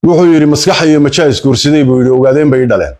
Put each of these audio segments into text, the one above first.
wuxuu yidhi maskaxa iyo majaa isguursaday buu yidhi ogaadeen bay i dhaleen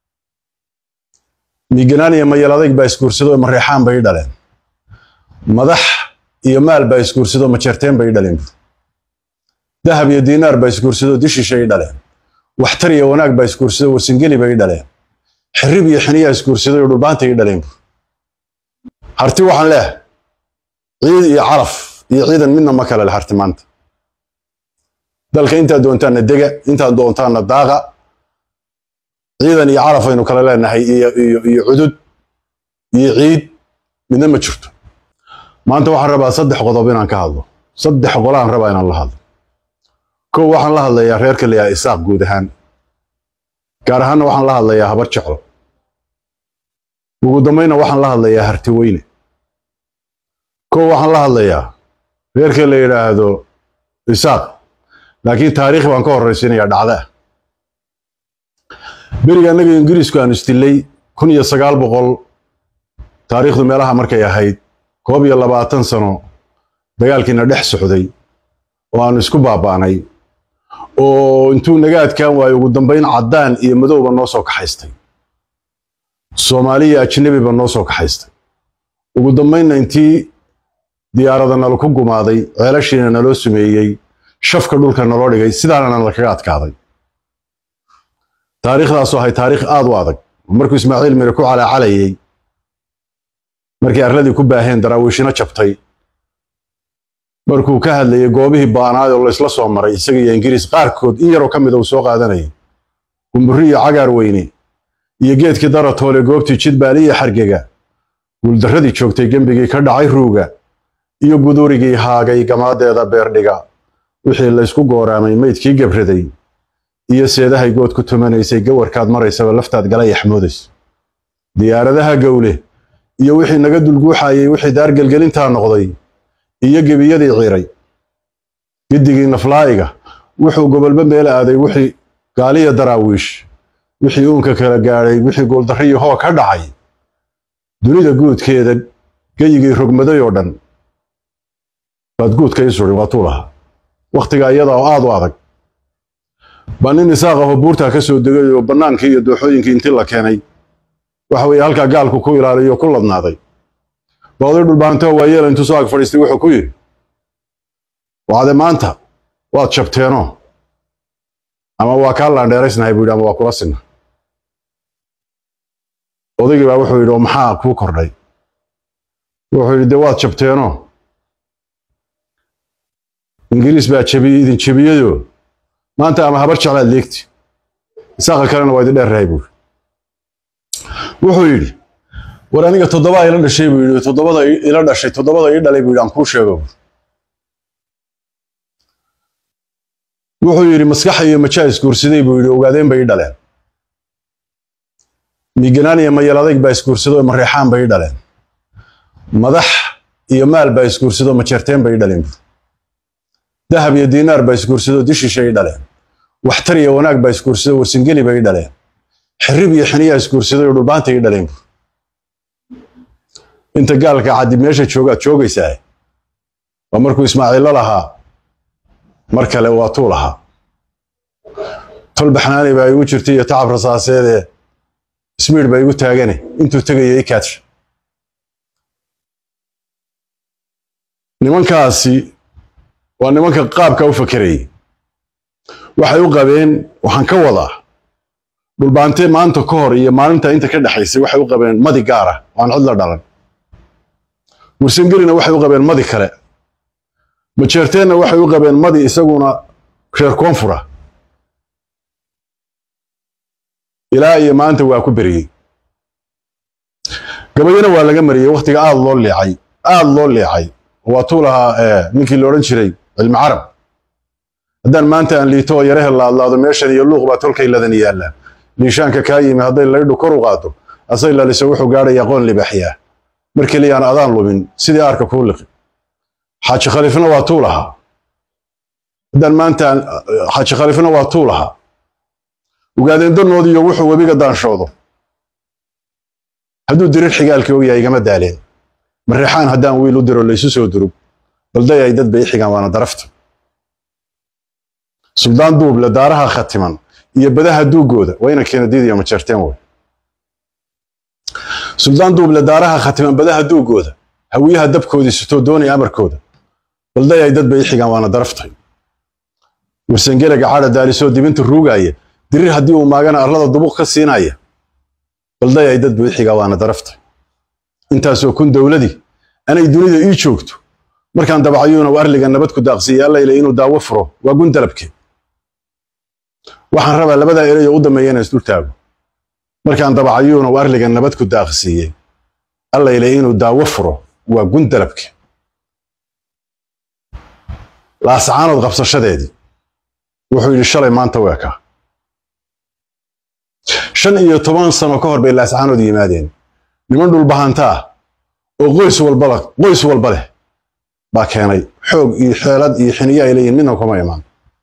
miganaan iyo mayal adayg baa isguursado mareexaan bay i dhaleen madax iyo maal baa isguursado majeerteen bay i dhaleen buu dahab iyo diinaar baa isguursado dishishay i dhaleen waxtar iyo wanaag baa isguursado warsingeli bay i dhaleen xirib iyo xiniyaa isguursaday oo dhulbaantay i dhaleen buu harti waxaan leehay ciid iyo calaf iyo ciidan midna ma kale leh harti maanta dalka intaad doontaanna dega intaad doontaanna daaqa ciidan iyo calaf aynu kale leenahay iyo iyo iyo cudud iyo ciid midna ma jirto maanta waxaan rabaa saddex qodob inaan ka hadlo saddex qolaan rabaa inaan la hadlo kow waxaan la hadlayaa reerka la yahay isaaq guud ahaan gaar ahaanna waxaan la hadlayaa habar jeclo ugu dambayna waxaan la hadlayaa harti weyne kow waxaan la hadlayaa reerka la yidhaahdo isaaq laakiin taariikh baan ka horraysiinayaa dhacdaa beriga annaga ingiriisku aan istillay kun iyo sagaal boqol taariikhdu meelaha markay ahayd koob iyo labaatan sano dagaalkiina dhex socday oo aanu isku baaba'nay oo intuu naga adkaan waayo ugu dambayn caddaan iyo madowba noo soo kaxaystay soomaaliya ajnabiba noo soo kaxaystay ugu dambaynna intii diyaarada nala ku gumaaday ceelashiina naloo sumeeyey shafka dhulka naloo dhigay sidaanana lakaga adkaaday taariikhdaasoo ahay taariikh aad u adag markuu ismaaciil mire ku calaacalayey markii arladii ku baaheen daraawiishino jabtay markuu ka hadlayey goobihii baanaad oo laysla soo maray isaga iyo ingiriis qaarkood in yaroo ka mida uu soo qaadanayay gumburi iyo cagaar weyne iyo geedkii daratoole goobtii jidbaali iyo xargega guuldarradii joogtay gembigii ka dhacay ruuga iyo gudurigii haagay gamaadeeda beerdhiga wixii laysku gooraamay maydkii gebraday iyo seedahay good ku tumanaysay gawarkaad maraysaba laftaad gala yaxmoodaysa diyaaradaha gowle iyo wixii naga dulguuxayey wixii daargelgelintaa noqday iyo gebiyadii ciiray giddigii naflaa'iga wuxuu gobolba meel aaday wixii gaaliya daraawiish wixii uunka kala gaadhay wixii gooldarriyo hoo ka dhacay dunida guudkeeda geyigii rogmaday oo dhan baad guudka ii sudhin waa tuu lahaa wakhtigaa iyada oo aad u adag baa nin isaaq ahoo buurtaa ka soo degay oo bannaankii iyo dooxooyinkii intii la keenay waxa weeye halkaa gaalku ku ilaaliyo ku ladnaaday baa oday dhulbaantoo waayeela intuu soo ag fadhiistay wuxuu ku yidhi wacde maanta waad jabteenoo ama waa kaa laandheeraysnahay buu yidhi ama waa kula sinna odaygii baa wuxuu yidhi oo maxaa kuu kordhay wuxuu yidhi dee waad jabteenoo ingiriis baa jabiyey idin jebiyeyoo maanta ama habar jeclaad leegti isaaqa kalena waa idin dheerrahay buuri wuxuu yidhi war aniga toddobaa ila dhashay buu yidhi toddobada ila dhashay toddobada ii dhalay buu yidhi aan kuu sheego wuxuu yidhi maskaxa iyo majaa isguursaday buu yidhi ogaadeen bay i dhaleen miganaan iyo mayal adayg baa isguursado mareexaan bay i dhaleen madax iyo maal baa isguursado majeerteen bay i dhaleen buu dahab iyo diinaar baa isguursado dishishay i dhaleen waxtar iyo wanaag baa isguursado warsingeli bay i dhaleen xirib iyo xiniyaa isguursaday oo dhulbaantay i dhaleen buu inta gaalka caddi meesha joogaad joogaysaa waa markuu ismaaciillo lahaa mar kale waa tuu lahaa tol baxnaani baa igu jirtay iyo tacab rasaaseedee ismiidh baa igu taagane intuu tegaya i kaadsha nimankaasi waa nimanka qaabka u fakerayay waxay u qabeen waxaan ka wadaa dhulbaante maanta ka hor iyo maalinta inta ka dhexaysay waxay u qabeen madi gaara oo aan cid la dhalan warsangelina waxay u qabeen madi kale majeerteenna waxay u qabeen madi isaguna reer koonfura ilaa iyo maanta waa ku beriyey gabayana waa laga mariyey wakhtiga aad loo leecay aad loo leecay waa tuu lahaa ninkii loodhan jiray cilmi carab haddaan maanta aan liito oo yarahe laadlaado meeshan iyo luuq baa tolkay ladan yaallaa liishaanka kaa yimi hadday laydhu kor u qaado asay laliso wuxuu gaadhaya aqoon libaxyaa mar keliyaan adaan lumin sidii aarka kuu liqi xaaji khaliifna waa tuu lahaa haddaan maanta xaaji khaliifna waa tuu lahaa ugaadeendannoodiyo wuxuu webiga daanshoodo hadduu dirir xigaalkii og yahay igama daaleen mareexaan haddaan wiil u diro laysu soo durug balday ay dad bay i xigaan waana darafta suldaan duuble daaraha khatiman iyo badaha duugooda waa ina keenadiidiyo majeerteen wey suldaan duuble daaraha khatiman badaha duugooda hawiyaha dabkoodii sitoo doonaya amarkooda balday ay dad bay i xigaan waana daraftay warsangelaga cadha daalisoo dibinta ruugaaya dirir haddii uu maagana arlada dubuq ka siinaya balday ay dad bay i xigaa waana daraftay intaasoo kun dowladii anay dunida ii joogto markaan dabacayuuna u arliga nabad ku daaqsiiya allayle inuu daawo furo waa gun dalabkeed waxaan rabaa labadaa erayo u dambeeya inaan isdul taago markaan dabacayuuna u arliga nabad ku daaqsiiyey allayle inuu daawo furo waa gun dalabkeed laasacaanood qabsashadeedii wuxuu yidhi shalay maanta weekaa shan iyo toban sano ka hor bay laasacaanood yimaadeen niman dhulbahanta ah oo qoys walbala qoys walba leh baa keenay xoog iyo xeelad iyo xiniyo ay leeyihin midna kuma imaan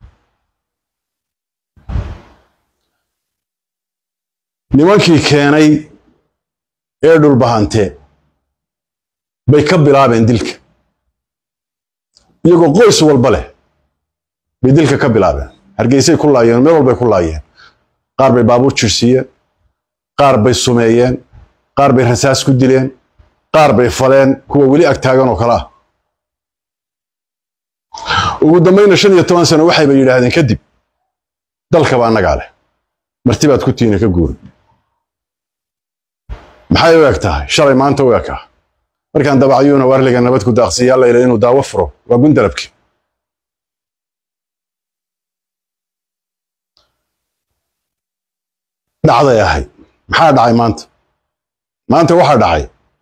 nimankii keenay ee dhulbahantee bay ka bilaabeen dilka iyagoo qoys walba leh bay dilka ka bilaabeen hargeysay ku laayeen meel walbay ku laayeen qaar bay baabuur jirsiiyeen qaar bay sumeeyeen qaar bay rasaas ku dileen qaar bay faleen kuwa weli ag taagan oo kale ah ugu dambayna shan iyo toban sano waxayba yidhaahdeen kadib dalkaba annagaa leh martibaad ku tiina ka guuri maxay u eg tahay shalay maanta u ekaa markaan dabacayuuna warliga nabad ku daaqsiiya allayla inuu daawo furo waa gundalabki dhacday ahayd maxaa dhacay maanta maanta waxaa dhacay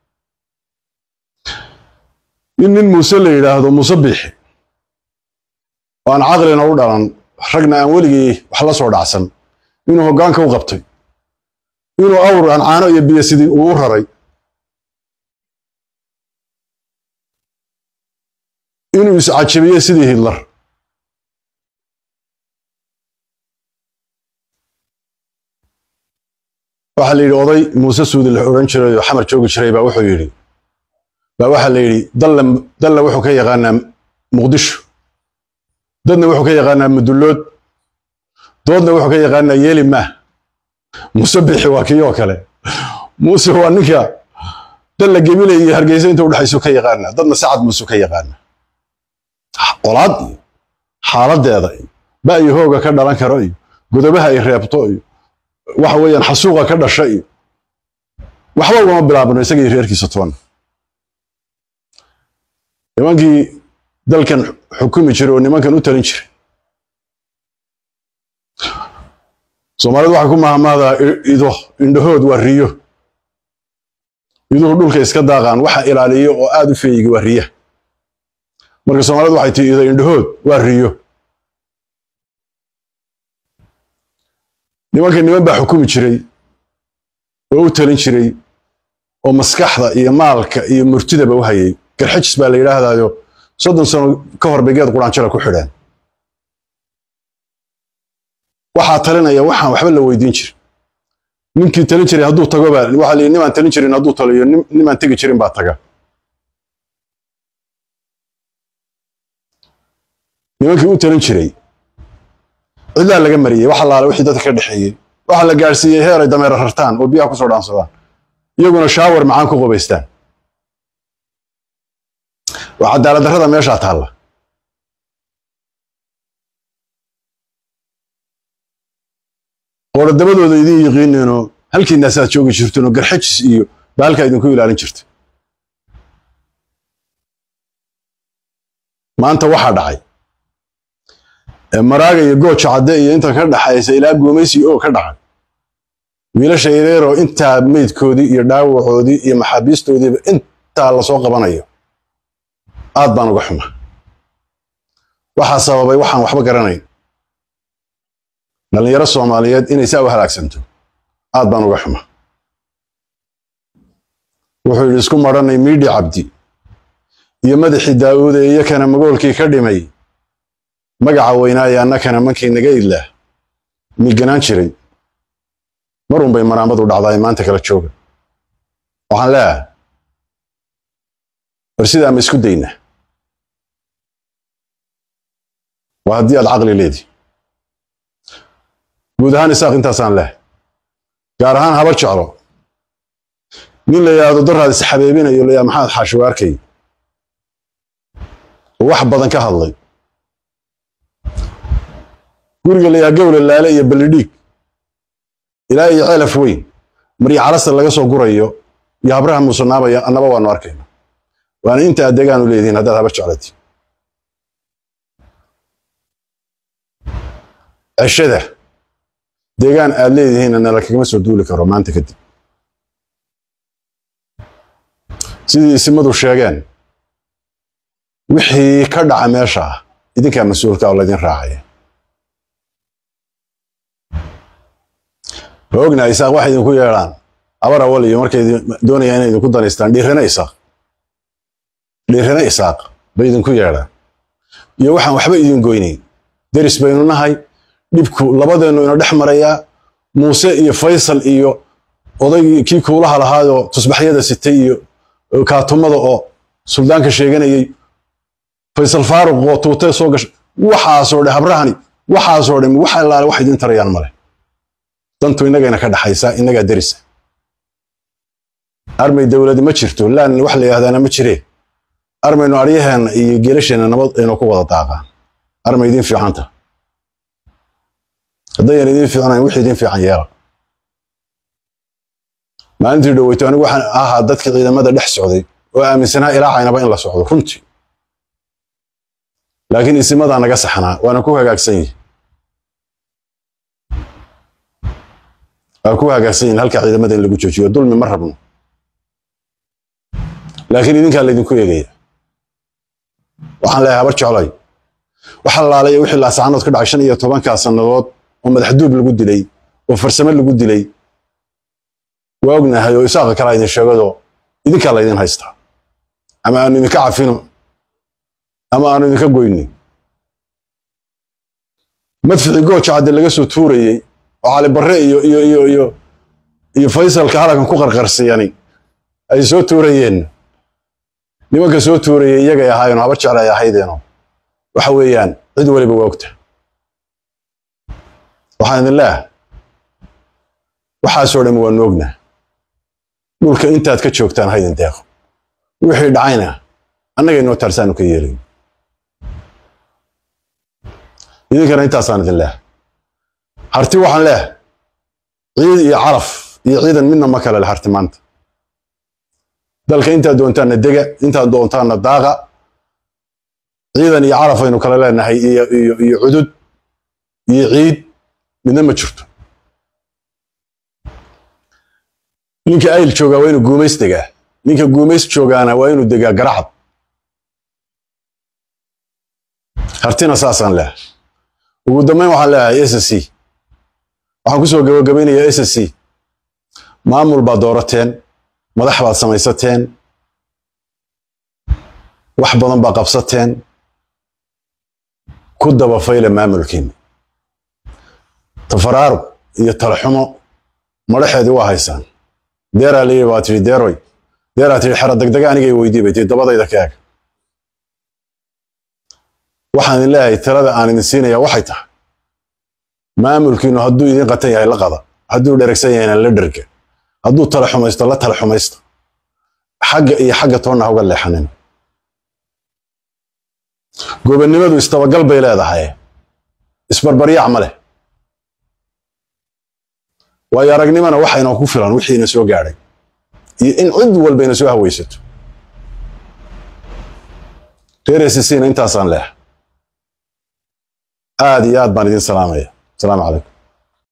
in nin muuse la yidhaahdo muuse biixi oo aan caqlina u dhalan ragna aan weligii wax la soo dhacsan inuu hoggaanka u qabtay inuu awr aan caano iyo biyo sidii uu u raray inuu iscajabiyey sidii hitler waxaa la yidhi oday muuse suudi la odhan jiray oo xamar joogi jiray baa wuxuu yidhi baa waxaa la yidhi dalla dalla wuxuu ka yaqaanaa muqdisho dadna wuxuu ka yaqaanaa mudullood doodna wuxuu ka yaqaanaa yeeli maah muuse bixi waa kii oo kale muuse waa ninka dalla gemile iyo hargeysa inta udhexaysu ka yaqaanaa dadna sacad muuse ka yaqaanaa qolaad iyo xaaladeeda iyo ba iyo hooga ka dhalan karo iyo godobaha ay reebto iyo waxa weeyaan xasuuqa ka dhasha iyo waxba ugama bilaabano isaga iyo reerkiisa toona nimankii dalkan xukumi jiray oo nimankan u talin jiray soomaalidu waxay ku mahmahdaa ido indhahood waa riyo iduhu dhulka iska daaqaan waxa ilaaliyo oo aad u feeyiga waa riya marka soomaalidu waxay tii ido indhahood waa riyo nimanka niman baa xukumi jiray oo u talin jiray oo maskaxda iyo maalka iyo murtidaba u hayay garxajis baa la yidhaahdaayo soddon sano ka hor bay geed quraanjara ku xidheen waxaa talinaya waxaan waxba la weydiin jirin ninkii talin jiray hadduu tago baa waxaa layidhi nimaan talin jirin hadduu taliyo nimaan tegi jirin baa taga nimankii u talin jiray cidlaa laga mariyey wax allaale wixii dadka ka dhexeeyey waxaa la gaadhsiiyey heer ay dameera rartaan oo biyaha kusoo dhaansadaan iyaguna shaawar macaan ku qubaystaan waa cadaalad darrada meeshaa taalla qorodabadooda idin yiqiineenoo halkiinaasaad joogi jirteen oo garxajis iyo baa halkaa idinku ilaalin jirta maanta waxaa dhacay maraaga iyo gooja cadde iyo inta ka dhaxaysa ilaa guumaysi oo ka dhacay wiilasha yareeroo intaa meydkoodii iyo dhaawacoodii iyo maxaabiistoodiiba intaa lasoo qabanayo aad baan uga xuma waxaa sababay waxaan waxba garanayn dhallinyaro soomaaliyeed inay saa u halaagsanto aad baan uga xuma wuxuu yidhi isku madhanay miidhi cabdi iyo madaxii daa'uude iyo kana magoolkii ka dhimay magaca weynaaye annakana mankii naga idlaah miganaan jiray marun bay maraamadu dhacdaay maanta kala jooga waxaan leeyahay war sidaa ma isku daynaa waa haddii aad caqli leedi guud ahaan isaaq intaasaan leh gaar ahaan habar jeclo nin la yidhaahdo daraad isxabeebinayo layaa maxamed xaashiwaarkay oo wax badan ka hadlay guriga layaa gowle laale iyo ballidhiig ilaa iyo ceelaf weyn maryo calasta laga soo gurayo iyo habraha muusanaabaya annaba waanu arkayna waana inta aad deegaanu leedihiin haddaad habar jeclati ceshada deegaan aad leedihiinna nala kagama soo duuli karo maanta kadib sidii isimadu sheegeen wixii ka dhaca meesha ah idinkaa mas-uulka oo laydin raacaya ma ognahay isaaq waxay idinku yeedhaan abar awal iyo markay doonayaan inay idinku danaystaan dhiirana isaaq dhiirana isaaq bay idinku yeedhaan iyo waxaan waxba idin goynayn deris baynu nahay dhibku labadeennu ina dhex marayaa muuse iyo faysal iyo odaygii kii kuulaha lahaayoo tusbaxyada sitay iyo kaatumada oo suldaanka sheeganayey faysal faaruq oo tuutee soo gashay waxaasoo dhe habrahani waxaasoo dhami wax allaale wax idin tarayaan male dantu innagayna ka dhaxaysaa innagaa derisa armay dowladi ma jirto laan wax la yidhahdaana ma jiree armaynu aryaheenna iyo geelasheenna nabad aynu ku wada daaqaan armay idiin fiicanta haddayan idiin fiicnayn wixii idiin fiican yeela maalintii dhoweyto anigu waxaan ahaa dadka ciidamada dhex socday oo aaminsanaa ilaa caynaba in la socdo runtii laakiin isimadaa naga saxnaa waana ku hagaagsan yihi waa ku hagaagsan yihin halka ciidamada in lagu joojiyo dulmi ma rabno laakiin idinkaa laydinku eegaya waxaan leeyahay habar jeclay waxa laalaya wixii laasacanood ka dhacay shan iyo tobankaa sannadood oo madaxduub lagu dilay oo farsamo lagu dilay waa ognahay oo isaaqa kalaa idin sheegado idinkaa laydin haystaa ama aanu idinka cafino ama aanu idinka goynin madficii gooja cadde laga soo tuurayey oo cali barre iyo iyo iyo iyo iyo faysalka halakan ku qarqarsiyani ay soo tuurayeen nimanka soo tuurayay iyagay ahaayeen habar jecla ay ahaydeeno waxa weeyaan cid waliba waa ogta waxaan idin leeyahay waxaasoo dhammi waanu ognaa dhulka intaad ka joogtaan haydin deeqo wixii dhacayna annagay noo taarsaanu ka yeelayn idinkana intaasaan idin leehay harti waxaan leehay ciid iyo calaf iyo ciidan midna ma kale le harti maanta dalka intaad doontaanna dega intaad doontaanna daaqa ciidan iyo calaf aynu kale leenahay iyo iyo iyo cudud iyo ciid midna ma jirto ninka ayl joogaa waa inuu guumays degaa ninka guumays joogaana waa inuu degaa garacad hartina saasaan leehay ugu dambayn waxaan leeyahay s c waxaan ku soo gabagabaynayaa s c maamul baad doorateen madax baad samaysateen wax badan baa qabsateen ku dabafayla maamulkiina tafaraaruq iyo talaxumo madhaxeedii waa haysaan deeraa layidhi baa tidhi deeroy deeraa tidhi xero degdega anigay weydii bay tii dabadayda ka eg waxaan idin leeyahay talada aan idin siinayaa waxay tahay maamulkiinu hadduu idin qatan yahay la qada hadduu dheregsan yahayna la dherga hadduu tala xumaysto la tala xumaysta xagga iyo xagga toonna hauga leexanin gobonnimadu istabagal bay leedahay isbarbaryaac ma leh waayo aragnimana waxayna ku filan wixiina soo gaadhay iyo in cid walbayna soo hawaysato reer sisiina intaasaan leehay aad iyo aad baan idin salaamaya asalaamu calaykum